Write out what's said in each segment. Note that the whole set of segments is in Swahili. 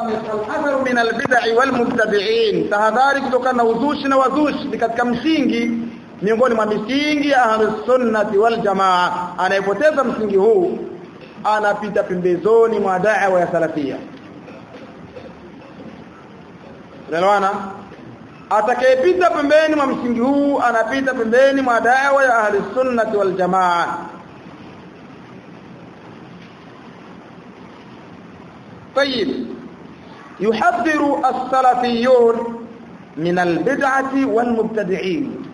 alhadharu min albid'i walmubtadi'in tahadhari kutokana na uzushi na wazushi ni katika msingi miongoni mwa misingi ya ahlus sunnati wal jamaa anayepoteza msingi huu anapita pembezoni mwa da'wa ya salafia Unaelewana? Atakayepita pembeni mwa msingi huu anapita pembeni mwa da'wa ya ahli sunnati wal jamaa. طيب يحذر السلفيون من البدعة والمبتدعين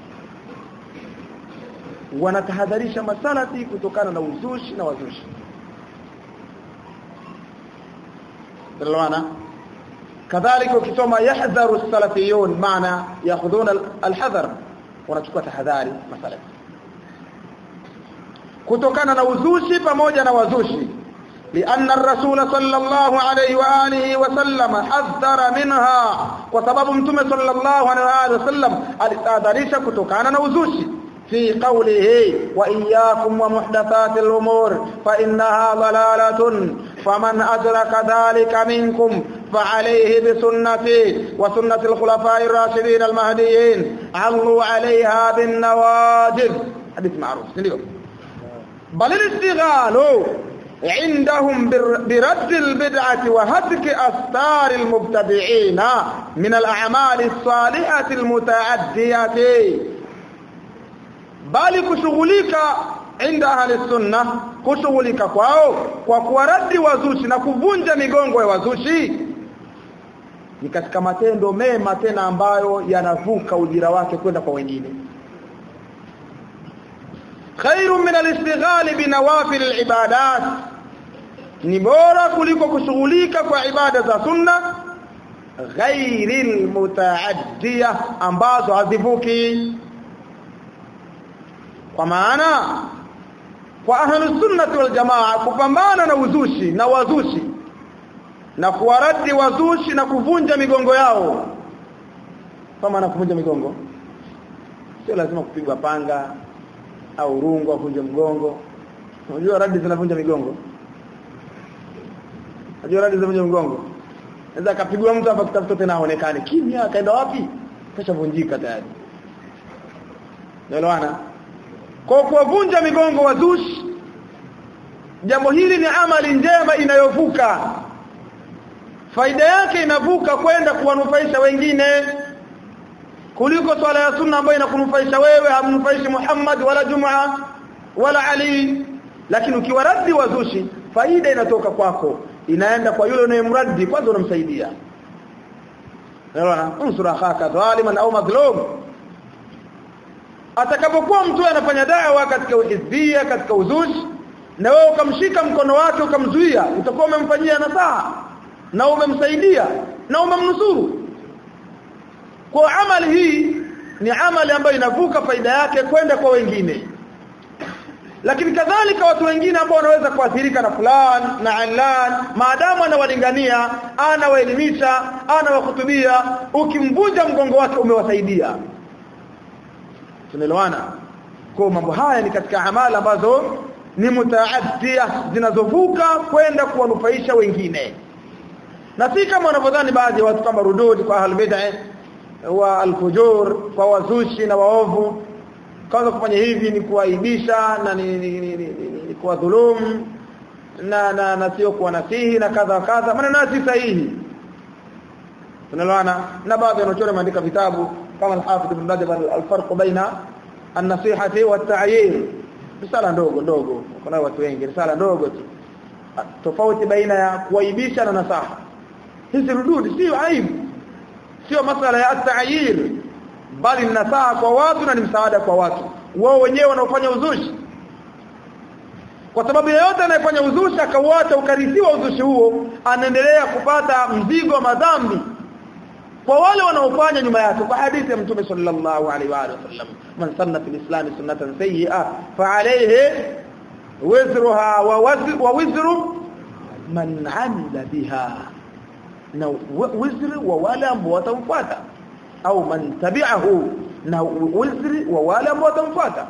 wanatahadharisha masalafi kutokana na uzushi na wazushi Tunaelewana? kadhalika ukisoma yahdharu salafiyun maana yakhuduna alhadhar wanachukua tahadhari masalafi kutokana na uzushi pamoja na wazushi لأن الرسول صلى الله عليه وآله وسلم حذر منها وسبب متوم صلى الله عليه وآله وسلم alitahadharisha kutokana na uzushi في قوله وإياكم ومحدثات الأمور فإنها ضلالة فمن أدرك ذلك منكم فعليه بسنتي وسنة الخلفاء الراشدين المهديين علوا عليها بالنواجذ حديث معروف بل الاستغلال عندهم برد البدعة وهتك أستار المبتدعين من الأعمال الصالحة المتعدية bali kushughulika inda ahli sunna kushughulika kwao kwa kuwaradi wazushi na kuvunja migongo ya wazushi ni katika matendo mema tena ambayo yanavuka ujira wake kwenda kwa wengine khairu min al-istighali bi nawafil al-ibadat ni bora kuliko kushughulika kwa ibada za sunna ghairil mutaaddiya ambazo hazivuki kwa maana kwa ahlus sunnati wal jamaa kupambana na uzushi na wazushi na kuwaradi wazushi na kuvunja migongo yao kama na kuvunja migongo sio lazima kupigwa panga au rungu au kuvunja mgongo unajua radi zinavunja migongo unajua radi zinavunja migongo naweza akapigwa mtu hapa kitafuta tena aonekane kimya akaenda wapi kashavunjika tayari naelewana kwa kuwavunja migongo wazushi jambo hili ni amali njema inayovuka faida yake inavuka kwenda kuwanufaisha wengine kuliko swala ya sunna ambayo inakunufaisha wewe hamnufaishi Muhammad wala Juma wala Ali lakini ukiwaradi wazushi faida inatoka kwako inaenda kwa yule unayemradi kwanza unamsaidia Unaona unsura khaka dhaliman au madhlum atakapokuwa mtu anafanya dawa katika uhizbia katika uzushi na wewe ukamshika mkono wake ukamzuia utakuwa umemfanyia nasaha na umemsaidia na umemnusuru kwa amali hii ni amali ambayo inavuka faida yake kwenda kwa wengine lakini kadhalika watu wengine ambao wanaweza kuathirika na fulan na alan maadamu anawalingania anawaelimisha anawahutubia ukimvunja mgongo wake umewasaidia tunaelewana kwa mambo haya ni katika amali ambazo ni mutaaddia zinazovuka kwenda kuwanufaisha wengine na si kama wanavyodhani baadhi ya watu kama rududi kwa ahlul bid'ah wa alfujur kwa wazushi na waovu kwanza kufanya hivi ni kuaibisha na ni, ni, ni, ni, ni, ni kuwadhulumu na na, na sio kuwa nasihi na kadha kadha maneno si sahihi tunaelewana na baadhi wanaochora maandika vitabu kama al-Hafidh Ibn Rajab al-farq baina an-nasihati wa at-ta'yir risala ndogo ndogo kuna watu wengi risala ndogo tu tofauti baina ya kuaibisha na nasaha hizi rududi sio aibu sio masala ya at-ta'yir bali nasaha kwa watu na ni msaada kwa watu wao wenyewe wanaofanya uzushi kwa sababu yeyote anayefanya uzushi akauacha ukarithiwa uzushi huo anaendelea kupata mzigo wa madhambi kwa wale wanaofanya nyuma yake kwa hadithi ya mtume sallallahu alaihi wa sallam man sanna fil islam sunnatan sayyi'a fa alayhi wizruha wa wizru man amila biha na wizri wa wale ambao watamfuata au man tabi'ahu na wizri wa wale ambao watamfuata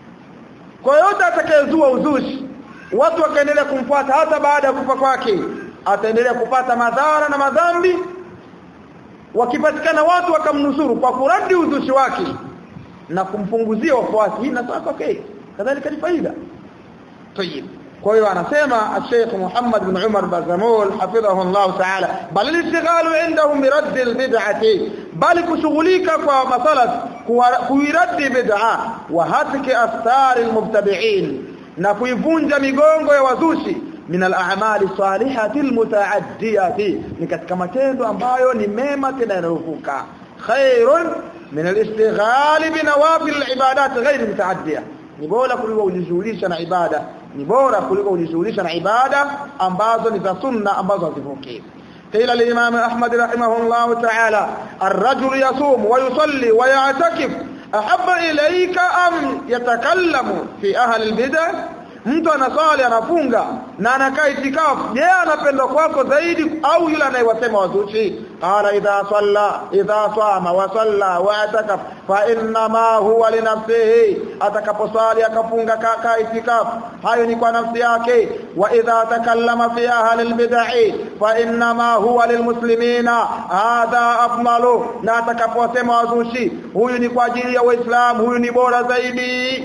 kwa yote atakayezua uzushi watu wakaendelea kumfuata hata baada ya kufa kwake ataendelea kupata madhara na madhambi wakipatikana watu wakamnusuru kwa kuradi uzushi wake na kumpunguzia wafuasi hii nasema okay kadhalika ni faida طيب kwa hiyo anasema Sheikh Muhammad bin Umar Bazamul hafidhahu Allah ta'ala bal al-ishtighalu indahum bi radd al-bid'ati bal kushughulika kwa masalat kuiradi bid'a wa hatki aftar al-mubtadi'in na kuivunja migongo ya wazushi min al-a'mali salihati al-muta'addiyati ni katika matendo ambayo ni mema tena yanayovuka khairun min al-ishtighali bi nawafil al-ibadat ghayr muta'addiyah ni bora kuliko kujishughulisha na ibada ni bora kuliko kujishughulisha na ibada ambazo ni za sunna ambazo hazivuki قيل الإمام أحمد رحمه الله تعالى الرجل يصوم ويصلي ويعتكف أحب إليك أم يتكلم في أهل البدع mtu anasali anafunga na anakaa itikafu je anapenda kwako zaidi au yule anayewasema wazushi qala idha salla idha sama wa salla wa atakaf fa inna ma huwa li nafsihi atakaposali akafunga kaka itikafu hayo ni kwa nafsi yake wa idha takallama fi ahli albid'i fa inna ma huwa lilmuslimina hadha afdalu na atakaposema wazushi huyu ni kwa ajili ya waislamu huyu ni bora zaidi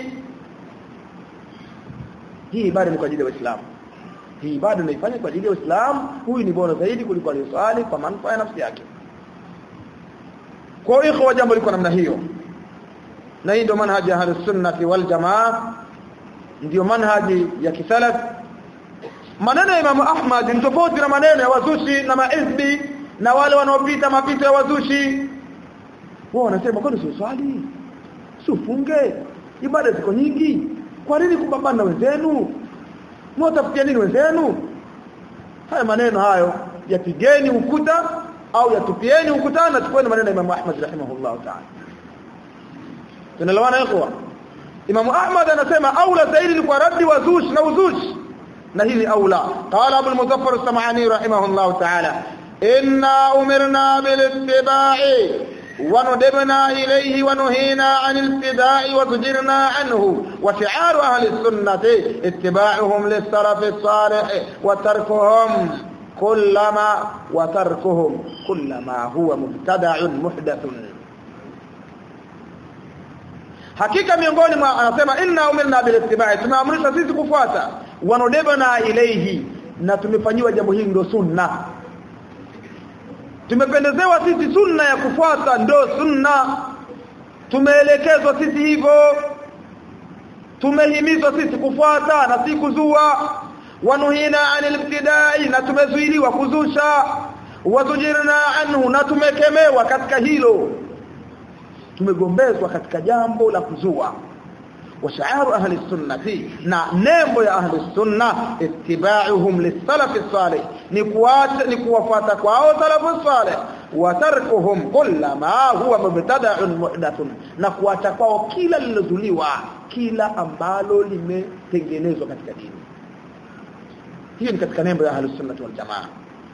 hii ibada ni kwa ajili ya Uislamu hii ibada unaifanya kwa ajili ya Uislamu huyu ni bora zaidi kuliko aliyoswali kwa manufaa ya nafsi yake kwa hiyo jambo liko namna hiyo na hii ndio manhaji ya ahlus sunnah wal jamaa ndio manhaji ya kisalaf maneno ya Imam Ahmad ni tofauti na maneno ya wazushi na maizbi na wale wanaopita mapito ya wazushi wao wanasema kwani sio swali ufunge ibada ziko nyingi kwa nini kupambana na wenzenu mwatafutia nini wenzenu haya maneno hayo yapigeni ukuta au yatupieni ukutani na chukueni maneno ya Imam Ahmad rahimahullah ta'ala tunalawana ikhwa Imam Ahmad anasema aula zaidi ni kwa raddi wa zush na uzush na hili aula qala Abu al-Muzaffar as-Sam'ani rahimahullah ta'ala inna umirna bil ittiba'i وندبنا إليه ونهينا عن الابتداء وزجرنا عنه وشعار أهل السنة اتباعهم للسلف الصالح وتركهم كلما وتركهم كلما هو مبتدع محدث hakika miongoni mwa anasema inna umirna bil ittiba'i tumeamrishwa sisi kufuata wanodebana ilayhi na tumefanyiwa jambo hili ndio sunna tumependezewa sisi sunna ya kufuata ndo sunna tumeelekezwa sisi hivyo tumehimizwa sisi kufuata na si kuzua wanuhina anil ibtidai na tumezuiliwa kuzusha wazujirna anhu na tumekemewa katika hilo tumegombezwa katika jambo la kuzua وشعار أهل السنة نا نيمبو يا أهل السنة اتباعهم للسلف الصالح نكوات نكوفات كواو سلف الصالح وتركهم كل ما هو مبتدع محدث نكوات كواو كلا للزليوا كلا ambalo limetengenezwa katika dini hiyo ni katika nembo ya أهل السنة والجماعة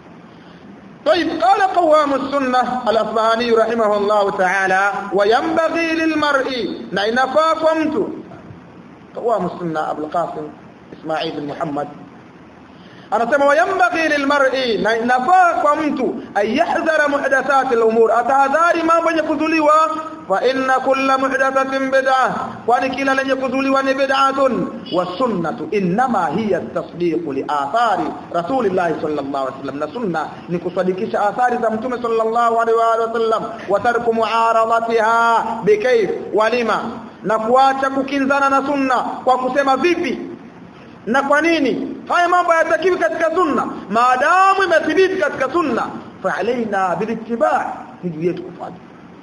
طيب قال قوام السنة الأصبهاني رحمه الله تعالى وينبغي للمرء نينفا قمت قوام السنة أبو القاسم إسماعيل بن محمد أنا سمى وينبغي للمرء نينفا قمت أن يحذر محدثات الأمور أتهذار ما بن يكذلوا فإن كل محدثة بدعة وأن كلا لن يكذلوا بدعة والسنة إنما هي التصديق لآثار رسول الله صلى الله عليه وسلم نسنة نكصدقش آثار زمتم صلى الله عليه وسلم وترك معارضتها بكيف ولما na kuacha kukinzana na sunna kwa kusema vipi na kwa nini haya mambo hayatakiwi katika sunna maadamu imethibiti katika sunna fa alaina bilittiba ni yetu kufuata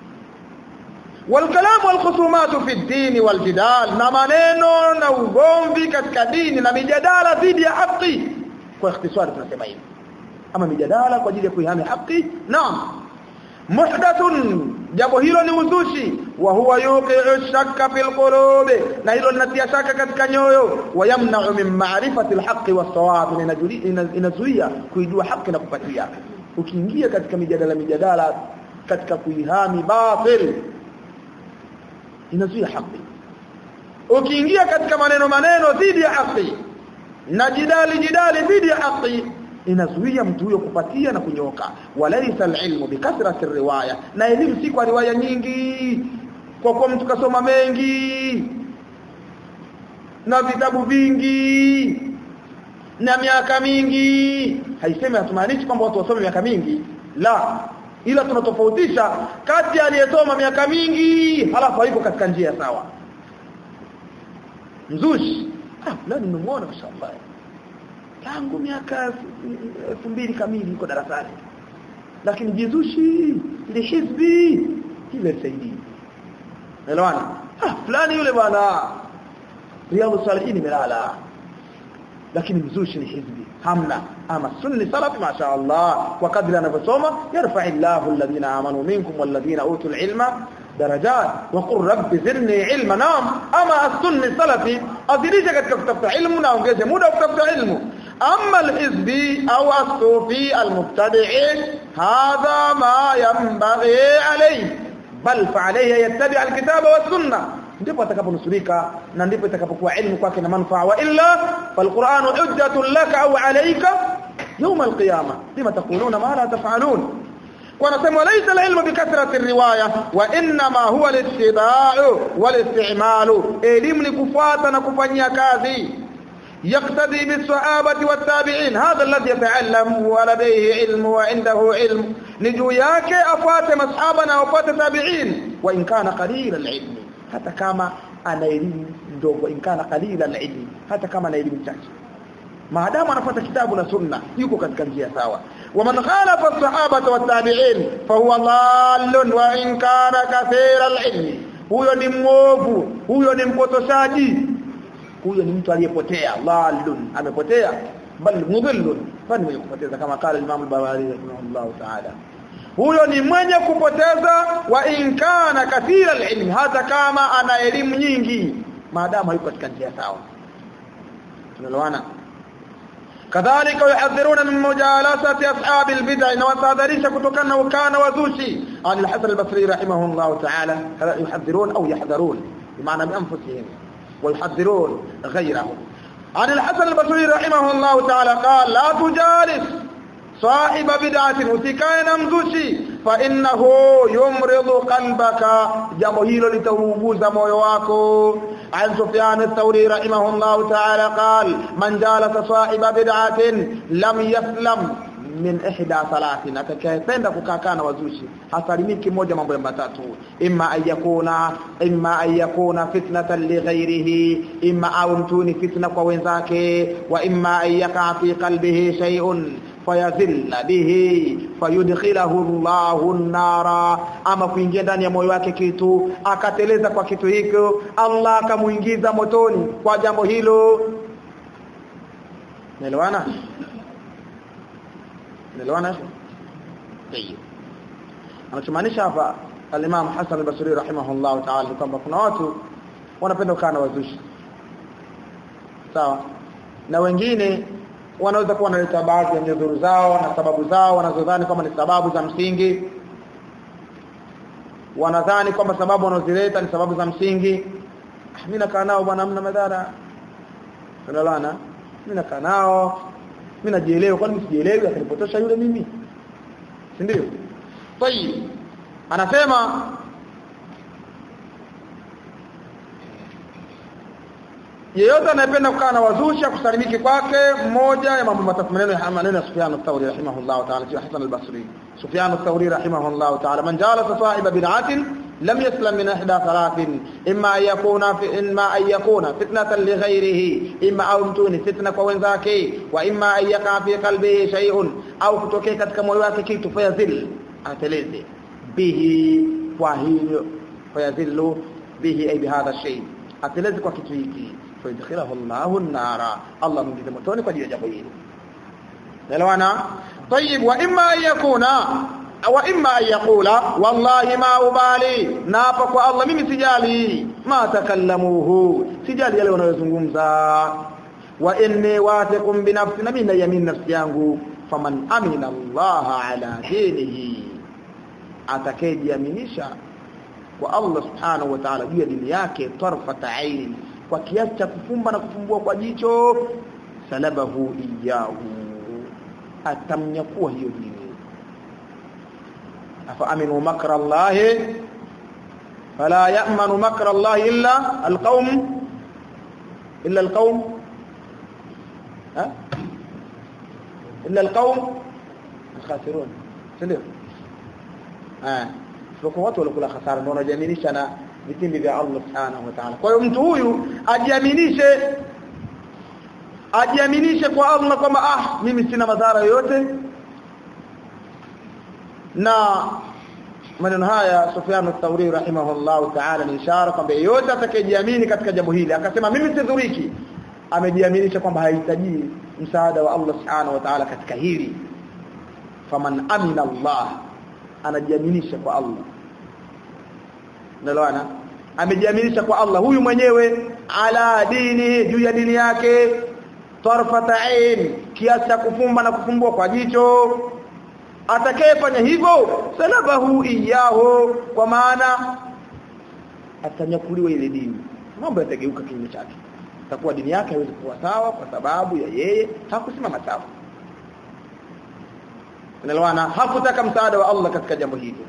والكلام والخصومات في الدين والجدال na maneno na ugomvi katika dini na mijadala dhidi ya haki kwa ikhtisari tunasema hivi ama mijadala kwa ajili ya kuihami haki naam muhdathun jambo hilo ni uzushi wa huwa yuqi'u shakka fil qulubi na hilo linatia shaka katika nyoyo wa yamna'u min ma'rifati al-haqqi was-sawab inazuia kuijua haki na kupatia ukiingia katika mijadala mijadala katika kuihami batil inazuia haki ukiingia katika maneno maneno dhidi ya haki na jidali jidali dhidi ya haki inazuia mtu huyo kupatia na kunyoka walaysa alilmu bikathrati riwaya na elimu si kwa riwaya nyingi kwa kuwa mtu kasoma mengi na vitabu vingi na miaka mingi haisemi hatumaanishi kwamba watu wasome miaka mingi la ila tunatofautisha kati aliyesoma miaka mingi halafu haiko katika njia sawa mzushi ah fulani nimemuona mashallah tangu miaka elfu mbili kamili yuko darasani lakini jizushi ile hizbi ile saidi elewana ah fulani yule bwana riyadhus salihin imelala lakini mzushi ni hizbi hamna ama sunni salafi ma sha Allah kwa kadri anavyosoma yarfa'illahu alladhina amanu minkum walladhina utul ilma درجات وقل رب زدني علما نعم اما السني السلفي ازيدisha katika kutafuta ilmu na ongeze muda wa kutafuta ilmu اما الحزبي او الصوفي المبتدع هذا ما ينبغي عليه بل فعليه يتبع الكتاب والسنه ndipo atakaponusurika na ndipo itakapokuwa ilmu kwake na manufaa wa illa falquran hujjatun laka au alayka يوم القيامه لما تقولون ما لا تفعلون wanasema laysa alilmu bikathrati riwaya wa inma huwa al-ittiba'u wal-isti'malu elimu ni kufuata na kufanyia kazi يقتدي بالصحابه والتابعين هذا الذي يتعلم ولديه علم وعنده علم نجو yake afuate masahaba na afuate tabi'in wa in kana qalil al-ilm hata kama ana elimu ndogo in kana qalil al-ilm hata kama ana elimu chache maadamu anafuata kitabu na sunna yuko katika njia sawa ومن خالف الصحابه والتابعين فهو ضال وان كان كثير العلم huyo ni mwovu huyo ni mpotoshaji huyo ni mtu aliyepotea dhalun amepotea bal mudhillun fani mwenye kupoteza kama kala Imam al-Bawari rahimahullah ta'ala huyo ni mwenye kupoteza wa in kana kathira al-ilm hata kama ana elimu nyingi maadamu hayuko katika njia sawa tunaelewana كذلك يحذرون من مجالسه اصحاب البدع وتحذرش kutokana ukana wazushi عن الحسن البصري رحمه الله تعالى يحذرون او يحذرون بمعنى بانفسهم ويحذرون غيرهم عن الحسن البصري رحمه الله تعالى قال لا تجالس صاحب بدعه usikae na mzushi fa innahu yumridu qalbaka jambo hilo litauguza moyo wako عن سفيان الثوري رحمه الله تعالى قال من جالس صاحب بدعه لم يسلم min ihda salatin atakayependa kukaa na wazushi hasalimiki moja mambo ya matatu imma ayakuna imma ayakuna fitnatan li ghairihi imma au mtuni fitna kwa wenzake wa imma ayaka fi qalbihi shay'un fayazilla bihi fayudkhilahu Allahu an-nara ama kuingia ndani ya moyo wake kitu akateleza kwa kitu hicho Allah akamuingiza motoni kwa jambo hilo Naelewana? Naelewana? Tayeb. Anachomaanisha hapa al-Imam Hassan al-Basri rahimahullah ta'ala kwamba kuna watu wanapenda kukaa na wazushi. Sawa? Na wengine wanaweza kuwa wanaleta baadhi ya nyudhuru zao na sababu zao wanazodhani kama ni sababu za msingi wanadhani kwamba sababu wanazileta ni sababu za msingi mimi nakaa nao bwana hamna madhara tunaelewana mimi nakaa nao mimi najielewa kwani sijielewi akanipotosha yule mimi si ndio tayib anasema yeyote anayependa kukaa na wazushi kusalimiki kwake mmoja ya mambo matatu maneno ya maneno ya Sufyan ath-Thawri rahimahullah ta'ala sio Hasan al-Basri Sufyan ath-Thawri rahimahullah ta'ala man jalasa sahiba bid'atin lam yaslam min ihda thalathin imma an yakuna fi imma an yakuna fitnatan li ghayrihi imma au mtuni fitna kwa wenzake wa imma an yaqa fi qalbihi shay'un au kutokea katika moyo wake kitu fayazil ateleze bihi kwa hiyo fayazillu bihi ay bihadha shay ateleze kwa kitu hiki فيدخله الله النار الله من ذي متوني kwa jambo hili elewana طيب واما ان يكون واما ان يقول والله ما ubali na hapa kwa Allah mimi sijali ma takallamuhu sijali yale wanayozungumza wa inni wathiqun bi nafsi na mimi naamini nafsi yangu faman amina Allah ala dinihi atakayejiaminisha kwa Allah subhanahu wa ta'ala juu ya dini yake tarfata aini kwa kiasi cha kufumba na kufumbua kwa jicho salabahu iyahu atamnyakua hiyo dini afa aminu makra allahi fala ya'manu makra allahi illa alqaum illa alqaum ha illa alqaum alkhasirun ndio ah sio watu walikuwa hasara ndio wanajiaminisha na vitimbi vya Allah subhanahu wa ta'ala kwa hiyo mtu huyu ajiaminishe ajiaminishe kwa Allah kwamba ah mimi sina madhara yoyote na maneno haya Sufyan ath-Thawri rahimahullah ta'ala ni ishara kwamba yeyote atakayejiamini katika jambo hili akasema mimi sidhuriki amejiaminisha kwamba hahitaji msaada wa Allah subhanahu wa ta'ala katika hili faman amina Allah anajiaminisha kwa Allah Unaelewana? Amejiaminisha kwa Allah huyu mwenyewe ala dini juu ya dini yake tarfata ain kiasi cha kufumba na kufumbua kwa jicho atakayefanya hivyo salabahu iyahu kwa maana atanyakuliwa ile dini mambo yatageuka kinyume chake takuwa dini yake haiwezi kuwa sawa kwa sababu ya yeye hakusimama sawa Unaelewana? Hakutaka msaada wa Allah katika jambo hili.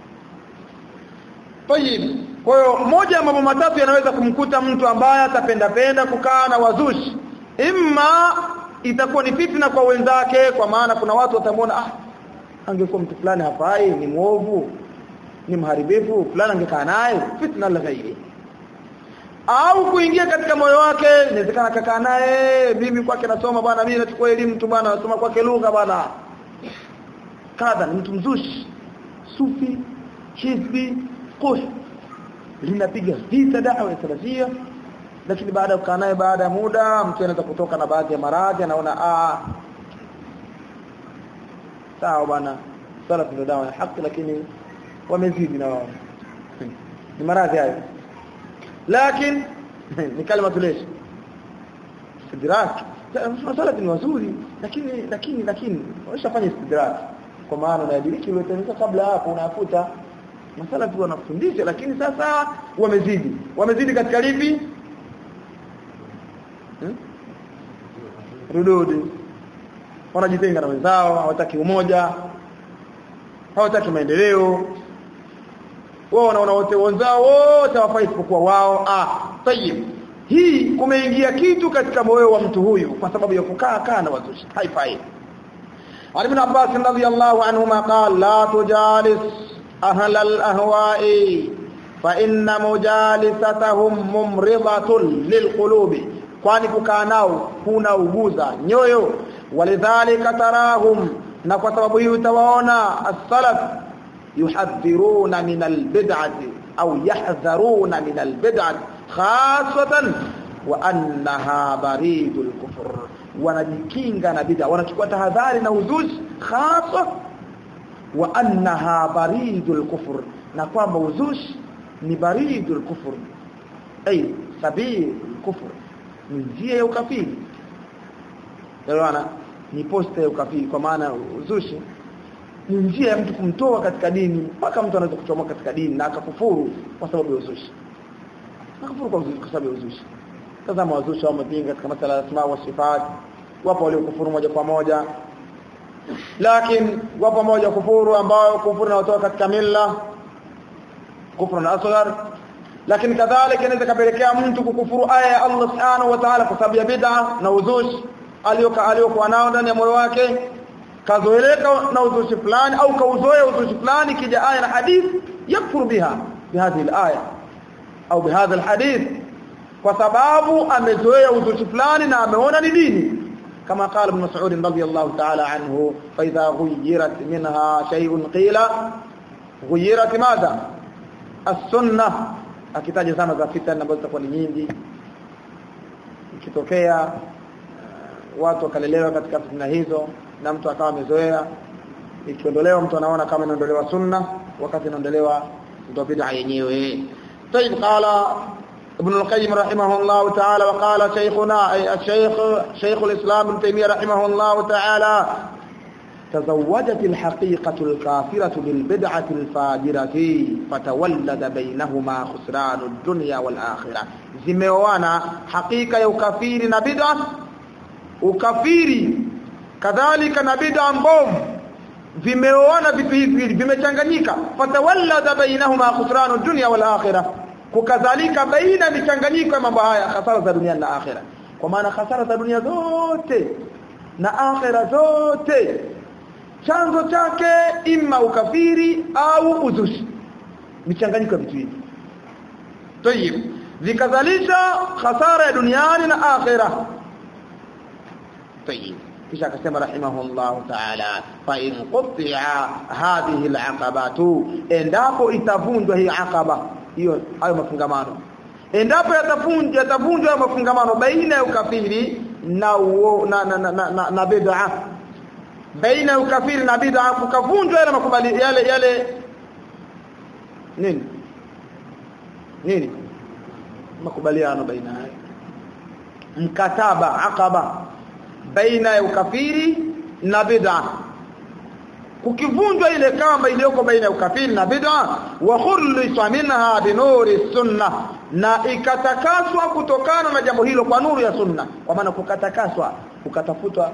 Tayib. Kwa hiyo moja ya mambo matatu yanaweza kumkuta mtu ambaye atapenda penda kukaa na wazushi. Imma itakuwa ni fitna kwa wenzake kwa maana kuna watu watamwona ah angekuwa mtu fulani hafai ni mwovu ni mharibifu fulani angekaa naye fitna la ghairi au kuingia katika moyo wake inawezekana kakaa naye mimi kwake nasoma bwana mimi nachukua elimu tu bwana nasoma kwake lugha bwana kadha ni mtu mzushi sufi hizbi kuh linapiga vita dawa ya salafia lakini baada ya kukaa naye baada ya muda mtu anaweza kutoka na baadhi ya maradhi anaona ah sawa bwana salaf ndio dawa ya haki lakini wamezidi na wao ni maradhi hayo lakini ni kalima tuleshi istidrak salaf ni wazuri lakini lakini lakini washafanya istidrak kwa maana unadiriki uliotengeneza kabla hapo unafuta masala tu wanafundisha lakini sasa wamezidi wamezidi katika lipi hmm? rududi wanajitenga na wenzao hawataki umoja hawataki maendeleo wao wanaona wote wenzao wote hawafai isipokuwa wao ah tayib hii kumeingia kitu katika moyo wa mtu huyu kwa sababu ya kukaa kaa na wazushi haifai عن ابن عباس رضي الله عنهما قال لا تجالس أهل الأهواء فإن مجالستهم ممرضة للقلوب kwani kukaa nao kuna uguza nyoyo walidhalika tarahum na kwa sababu hiyo utawaona as-salaf yuhadhiruna min al-bid'ati au yahdharuna min al-bid'ati khasatan wa annaha baridul kufr wanajikinga na bid'a wanachukua tahadhari na uzushi hasa wa annaha baridul kufr na kwamba uzushi ni baridul kufr ay sabil kufr ni njia ya ukafiri Elewana ni posta ya ukafiri kwa maana uzushi ni njia ya mtu kumtoa katika dini mpaka mtu anaweza kuchomoka katika dini na akakufuru kwa sababu ya uzushi akakufuru kwa uzushi kwa sababu ya uzushi tazama wazushi wamepinga katika masala ya asma wa sifat wapo waliokufuru moja kwa moja lakini wapo moja kufuru ambao kufuru na kutoka katika milla kufuru na asghar lakini kadhalika inaweza kapelekea mtu kukufuru aya ya Allah subhanahu wa ta'ala kwa sababu ya bid'a na uzushi aliyoka aliyokuwa nao ndani ya moyo wake kazoeleka na uzushi fulani au kauzoea uzushi fulani kija aya na hadith yakfuru biha bihadhi alaya au bihadha alhadith kwa sababu amezoea uzushi fulani na ameona ni dini كما قال ابن مسعود رضي الله تعالى عنه فإذا غيرت منها شيء قيل غيرت ماذا السنة akitaja zama za fitna ambazo zitakuwa ni nyingi ikitokea watu wakalelewa katika fitna hizo na mtu akawa amezoea ikiondolewa mtu anaona kama inaondolewa sunna wakati inaondolewa ndio bid'a yenyewe طيب قال ابن القيم رحمه الله تعالى وقال شيخنا أي الشيخ شيخ الإسلام ابن تيمية رحمه الله تعالى تزوجت الحقيقة الكافرة بالبدعة الفاجرة فتولد بينهما خسران الدنيا والآخرة zimeoana hakika ya ukafiri na bid'a ukafiri kadhalika na bid'a mbovu vimeoana vitu hivi vimechanganyika fatawallada bainahuma khusranu dunya wal akhirah kukadhalika baina michanganyiko ya mambo haya hasara za dunia na akhira kwa maana hasara za dunia zote na akhira zote chanzo chake imma ukafiri au uzushi michanganyiko ya vitu hivi tayib vikadhalisha hasara ya duniani na akhira tayib kisha akasema rahimahullah ta'ala fa in quti'a hadhihi al'aqabatu endapo itavunjwa hii aqaba hiyo hayo mafungamano endapo yatavunjwa yatavunjwa mafungamano baina ya ukafiri na uo, na na, na, na, na, na bid'a baina ya ukafiri na bid'a kukavunjwa yale makubali yale yale nini nini makubaliano baina yao mkataba aqaba baina ya ukafiri na bid'a kukivunjwa ile kamba iliyoko baina ya ukafiri na bid'a wa khulisa minha binuri sunna na ikatakaswa kutokana na jambo hilo kwa nuru ya sunna kwa maana kukatakaswa kukatafutwa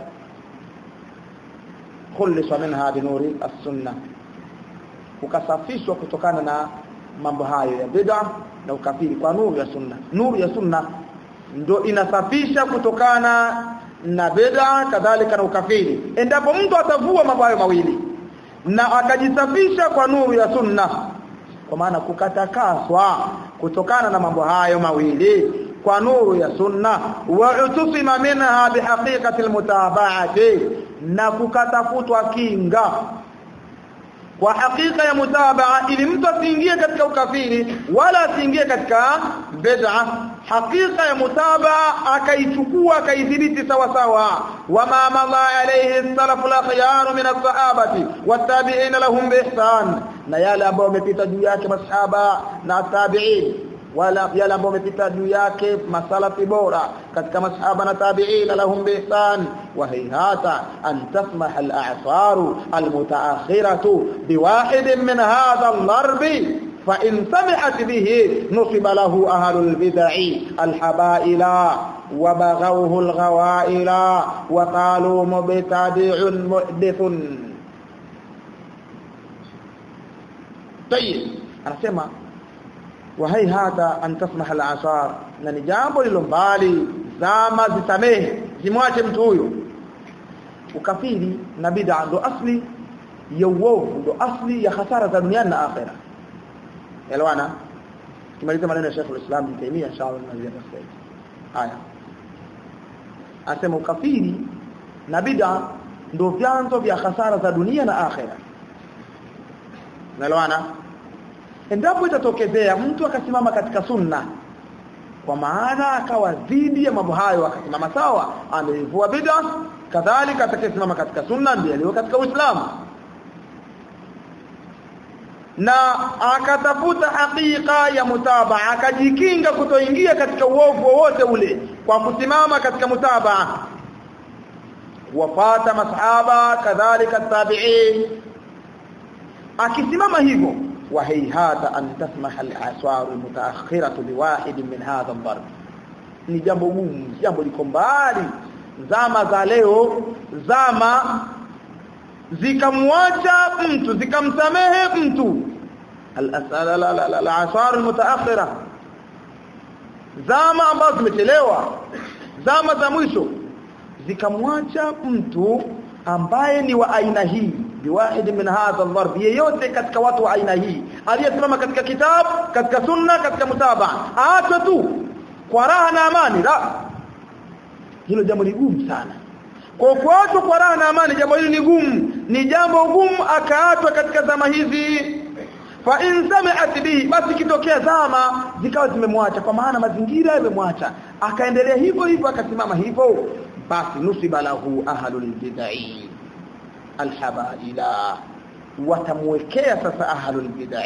khulisa minha binuri as-sunna kukasafishwa kutokana na mambo hayo ya bid'a na ukafiri kwa nuru ya sunna nuru ya sunna ndo inasafisha kutokana na bid'a kadhalika na ukafiri endapo mtu atavua mambo hayo mawili na akajisafisha kwa nuru ya sunna kwa maana kukatakaswa kutokana na mambo hayo mawili kwa nuru ya sunna wa utusima minha bihaqiqati almutaba'ati na kukatafutwa kinga kwa hakika ya mutabaa ili mtu asiingie katika ukafiri wala asiingie katika bid'a hakika ya mutabaa akaichukua akaidhibiti sawa sawa wama madha alayhi salafu al-akhyar min as-sahabati wat-tabi'in lahum biihsan na yale ambayo wamepita juu yake masahaba na tabi'in wala yale ambao wamepita juu yake masalafi bora katika masahaba na tabi'in lahum biihsan wa hayhata an tasmah al-a'sar al-mutaakhiratu biwahid min hadha al-darb فإن سمعت به نصب له أهل البدع الحبائل وبغوه الغوائل وقالوا مبتدع محدث طيب أنا سمع وهيهata an tasmaha al-asar na ni jambo lilo mbali zama zisamehe zimwache mtu huyo ukafiri na bid'a ndo asli ya uovu ndo asli ya hasara za duniani na akhera elewana kimaliza maneno ya Sheikh al-Islam Ibn Taymiyyah inshallah tunazia tafsiri haya asema ukafiri na bid'a ndo vyanzo vya hasara za dunia na akhera elewana endapo itatokezea mtu akasimama katika sunna kwa maana akawa dhidi ya mambo hayo akasimama sawa ameivua bid'a kadhalika atakayesimama katika sunna ndiye aliyo katika Uislamu na akatafuta hakika ya mutabaa akajikinga kutoingia katika uovu wowote ule kwa kusimama katika mutabaa wafata masahaba kadhalika tabi'in akisimama hivyo وهيهات أن تسمح الأسوار المتأخرة بواحد من هذا الضرب ni jambo gumu jambo liko mbali zama za leo zama zikamwacha mtu zikamsamehe mtu al-asar al-mutaakhira zama ambazo zimechelewa zama za mwisho zikamwacha mtu ambaye ni wa aina hii biwahid min hadha al-dharb yeyote katika watu wa aina hii aliyesimama katika kitabu katika sunna katika mutaba aachwe tu kwa raha na amani la hilo jambo ni gumu sana kwa kuachwa kwa raha na amani jambo hili ni gumu ni jambo gumu akaachwa katika zama hizi fa in sami'at bihi basi kitokea zama zikawa zimemwacha kwa maana mazingira yamemwacha akaendelea hivyo hivyo akasimama hivyo basi nusiba lahu ahlul bid'ah alhabaila watamwekea sasa ahlul bid'ah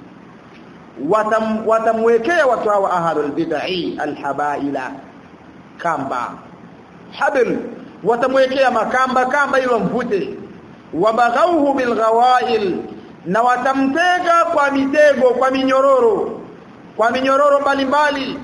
watam watamwekea watu hawa ahlul bid'ah alhabaila kamba habl watamwekea makamba kamba ilo mvute wabaghauhu bilghawail na watamtega kwa mitego kwa minyororo kwa minyororo mbalimbali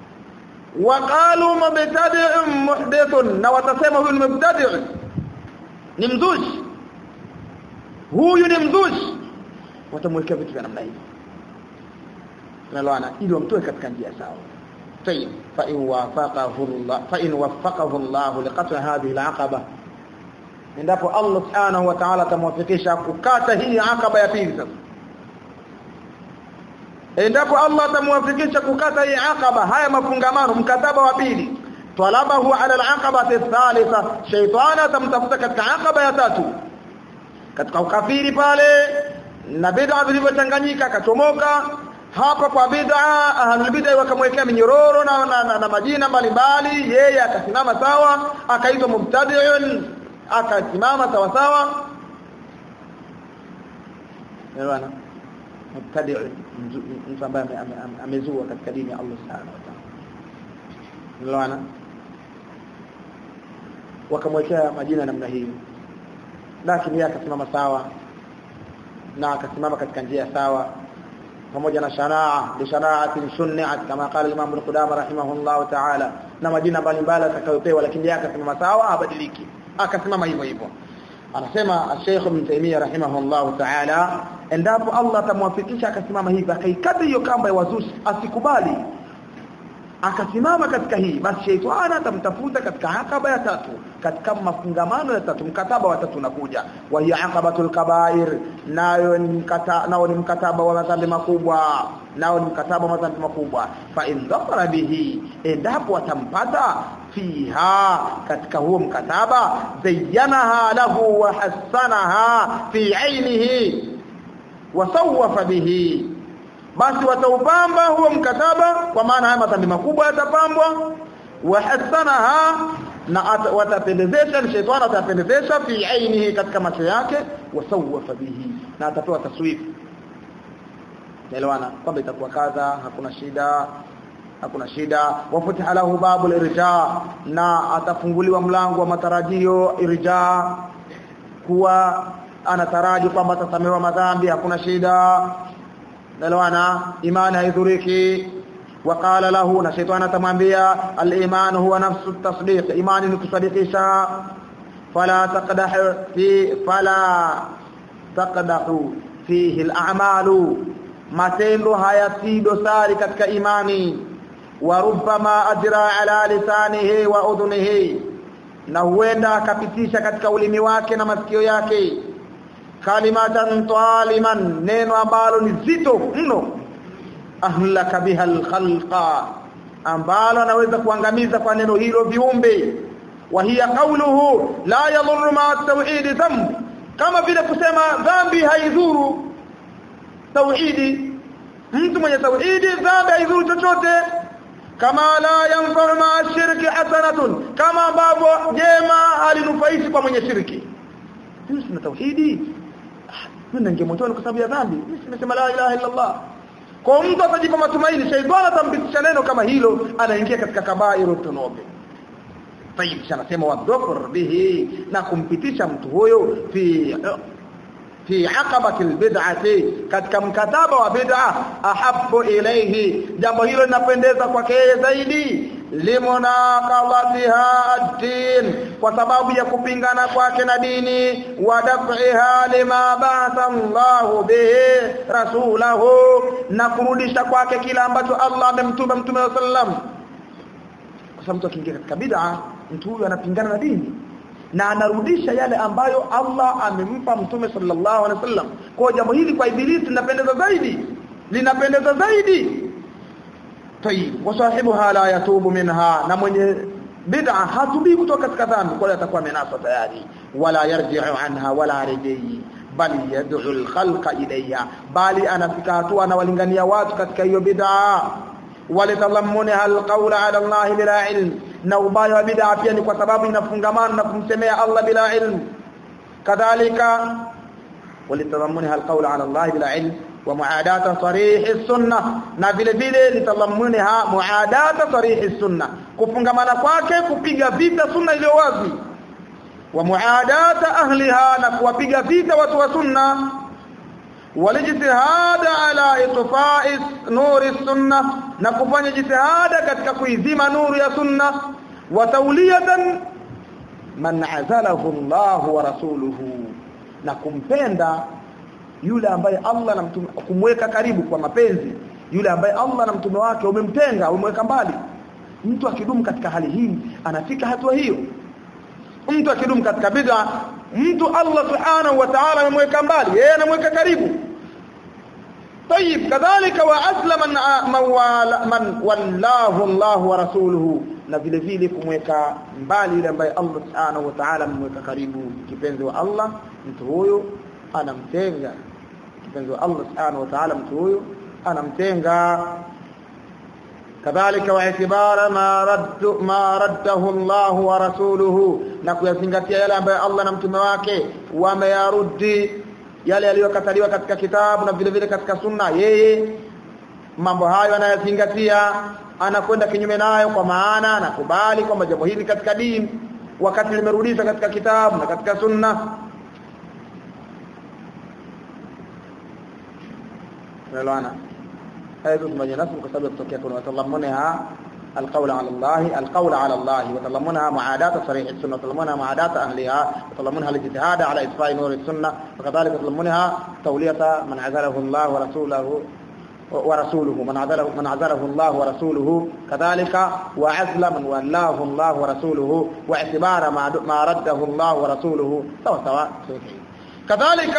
waqalu mubtadi'un muhdithun na watasema huyu ni mubtadi' ni mzushi huyu ni mzushi watamwekea vitu vya namna hii naloana ili wamtoe katika njia sawa طيب فإن وافقه الله فإن وفقه الله لقطع هذه العقبة endapo Allah subhanahu wa ta'ala atamwafikisha kukata hii akaba ya pili sasa endapo Allah atamwafikisha kukata hii akaba haya mafungamano mkataba wa pili talabahu ala al-aqaba athalitha shaytan atamtafuta katika akaba ya tatu katika ukafiri pale na bid'a zilivyochanganyika akachomoka hapa kwa bid'a ahlul bid'a wakamwekea minyororo na, na, na, na majina mbalimbali yeye akasimama sawa akaitwa mubtadi'un akasimama sawa sawa Elewana mubtadi'un mtu ambaye amezua katika dini ya Allah subhanahu wa ta'ala Elewana wakamwekea majina namna hiyo lakini yeye akasimama sawa na akasimama katika njia sawa pamoja na shanaa bi shanaatin sunniat kama qala Imam Ibn Qudama rahimahullah ta'ala na majina mbalimbali atakayopewa lakini yeye akasimama sawa abadiliki akasimama hivyo hivyo anasema Sheikh Ibn Taymiyyah rahimahullah ta'ala endapo Allah atamwafikisha akasimama hivi akaikata hiyo kamba ya wazushi asikubali akasimama katika hii basi sheitani atamtafuta katika akaba ya tatu katika mafungamano ya tatu mkataba wa tatu unakuja wa hiya aqabatul kabair nayo ni mkataba nao ni mkataba wa madhambi makubwa nao ni mkataba wa madhambi makubwa fa in dhafara bihi endapo atampata fiha katika huo mkataba zayyanaha lahu wa hasanaha fi ainihi wa sawwafa bihi basi wataupamba huo mkataba kwa maana haya madhambi makubwa yatapambwa wa hasanaha na watapendezesha ni shetani atapendezesha fi ainihi katika macho yake wasawafa bihi na atatoa taswifu naelewana kwamba itakuwa kadha hakuna shida hakuna shida wafutiha lahu babul irja na atafunguliwa mlango wa matarajio irja kuwa anataraji kwamba atasamehewa madhambi hakuna shida nalwana imani haidhuriki وقال له na shetani atamwambia al-iman huwa nafsu at-tasdiq imani ni kusadikisha fala taqdah fi fala taqdahu fihi al-a'malu matendo hayati dosari katika imani wa rubbama ajra ala lisanihi wa udhunihi na huenda akapitisha katika ulimi wake na masikio yake kalimatan taliman neno ambalo ni zito mno ahlaka biha alkhalqa ambalo anaweza kuangamiza kwa neno hilo viumbe wa hiya qawluhu la yadhurru ma at-tauhid dhanb kama vile kusema dhambi haidhuru tauhidi mtu mwenye tauhidi dhambi haidhuru chochote kama la yanfa'u ma shirki hasanatun kama ambavyo jema halinufaishi kwa mwenye shirki mimi sina tauhidi mimi ningemotoni kwa sababu ya dhambi mimi nimesema la ilaha illa Allah kwa mtu atajipa matumaini shaitani atampitisha neno kama hilo anaingia katika kabairu tunobe طيب anasema wadhkur bihi na kumpitisha mtu huyo fi fi aqabati albid'ati katika mkataba wa bid'a ahabbu ilayhi jambo hilo linapendeza kwake zaidi limunaqadatiha ad-din kwa sababu ya kupingana kwake na dini wa daf'iha lima ba'atha Allahu bihi rasulahu na kurudisha kwake kila ambacho Allah amemtuma mtume wa sallam kwa sababu mtu akiingia katika bid'a mtu huyu anapingana na dini na anarudisha yale ambayo Allah amempa mtume sallallahu alaihi wasallam kwa jambo hili kwa ibilisi linapendeza zaidi linapendeza zaidi tayib wasahibuha la yatubu minha na mwenye bid'a hatubi kutoka katika dhambi kwa atakuwa amenasa tayari wala yarji'u anha wala rejei bali yad'u al-khalqa ilayha bali anafika hatua anawalingania watu katika hiyo bid'a walitadhammunha al-qawla 'ala Allah bila ilm na ubaya wa bid'a pia ni kwa sababu inafungamana na kumsemea Allah bila ilm kadhalika walitadhammunha al-qawla 'ala Allah bila ilm wa muadata sarih sunnah na vile vile litadhammunha muadata sarih sunnah kufungamana kwake kupiga vita sunna iliyo wazi wa muadata ahliha na kuwapiga vita watu wa sunna walijitihada ala itfa'i nuri sunna na kufanya jitihada katika kuizima nuru ya sunna wa tawliyatan man azalahu Allah wa rasuluhu na kumpenda yule ambaye Allah na mtume kumweka karibu kwa mapenzi yule ambaye Allah na mtume wake umemtenga umeweka mbali mtu akidumu katika hali hii anafika hatua hiyo mtu akidumu katika bid'a mtu Allah subhanahu wa ta'ala amemweka mbali yeye anamweka karibu طيب كذلك واسلم من من والله الله ورسوله na vile vile kumweka mbali yule ambaye Allah subhanahu wa ta'ala amemweka karibu kipenzi wa Allah mtu huyo anamtenga kipenzi wa Allah subhanahu wa ta'ala mtu huyo anamtenga kadhalika waitibara ma raddu ma raddahu Allah wa rasuluhu na kuyazingatia yale ambayo Allah na mtume wake wameyarudi yale yaliyokataliwa katika kitabu na vile vile katika sunna yeye mambo hayo anayazingatia anakwenda kinyume nayo kwa maana anakubali kwamba jambo hili katika dini wakati limerudishwa katika kitabu na katika sunna unaelewana hayo tumeje nasu kwa sababu kutokea kuna watallamunha القول على الله القول على الله وتضمنها معاداة صريح السنة وتضمنها معاداة أهلها وتضمنها الاجتهاد على إطفاء نور السنة وكذلك تضمنها تولية من عزله الله ورسوله ورسوله من عزله من عزله الله ورسوله كذلك وعزل من ولاه الله ورسوله واعتبار ما ما رده الله ورسوله سواء سواء كذلك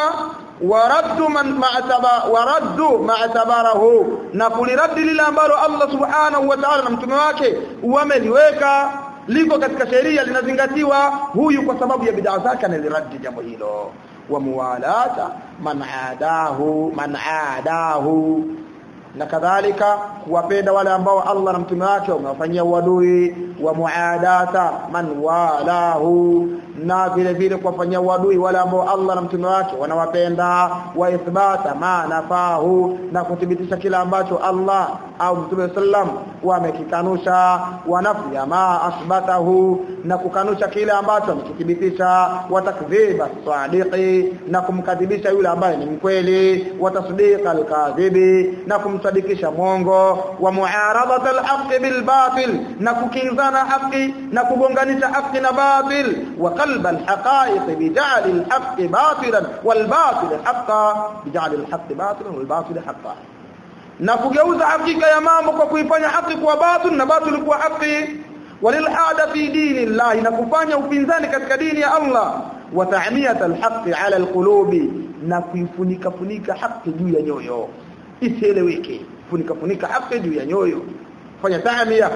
ورد من ما اعتبر ورد ما اعتبره na kuliradi lile ambalo Allah subhanahu wa ta'ala na mtume wake wameliweka liko katika sheria linazingatiwa huyu kwa sababu ya bid'a zake analiradi jambo hilo wa muwalata man adahu man adahu na kadhalika kuwapenda wale ambao Allah na mtume wake wamewafanyia uadui wa muadata man walahu na vile vile kuwafanyia uadui wale ambao Allah na mtume wake wanawapenda wa ithbata ma nafahu na kuthibitisha kila ambacho Allah au mtume sallam wamekikanusha wa nafya ma asbatahu na kukanusha kile ambacho amekithibitisha wa takdhiba sadiqi na kumkadhibisha yule ambaye ni mkweli wa tasdiqa alkadhibi na kumsadikisha mwongo wa muaradat alhaq bilbatil na kukinzana haki na kugonganisha haki na batil wa qalb alhaqaiq bij'al alhaq batilan walbatil haqqan bij'al alhaq batilan walbatil haqqan na kugeuza hakika ya mambo kwa kuifanya haki kuwa batil na batil kuwa haki walilhada fi dini Allah na kufanya upinzani katika dini ya Allah wa ta'miyat alhaq ala alqulubi na kuifunika funika haki juu ya nyoyo isieleweke funika funika haki juu ya nyoyo fanya ta'miya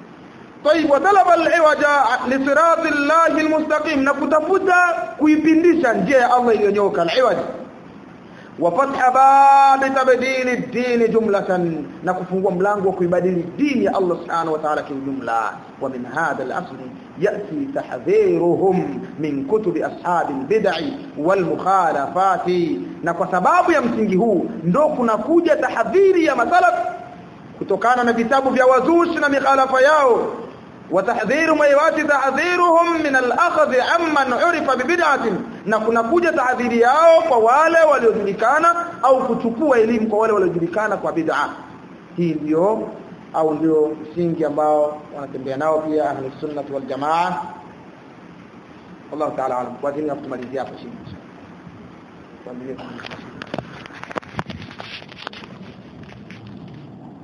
طيب وطلب العوج لصراط الله المستقيم na kutafuta kuipindisha njia ya Allah iliyonyoka al'iwaj وفتح باب تبديل الدين جملة نكفوا ملango kuibadili dini ya Allah subhanahu wa ta'ala kiujumla ومن هذا الأصل يأتي تحذيرهم من كتب أصحاب البدع والمخالفات na kwa sababu ya msingi huu ndo kunakuja tahadhiri ya masalaf kutokana na vitabu vya wazushi na mikhalafa yao وتحذير ما يواتي تحذيرهم من الأخذ عمن عرف ببدعة na kunakuja tahadhiri yao kwa wale waliojulikana au kuchukua elimu kwa wale waliojulikana kwa bid'a hii ndio au ndio msingi ambao wanatembea nao pia ahli sunna wal jamaa Allah ta'ala alam kwa dini ya kutumalizia hapo chini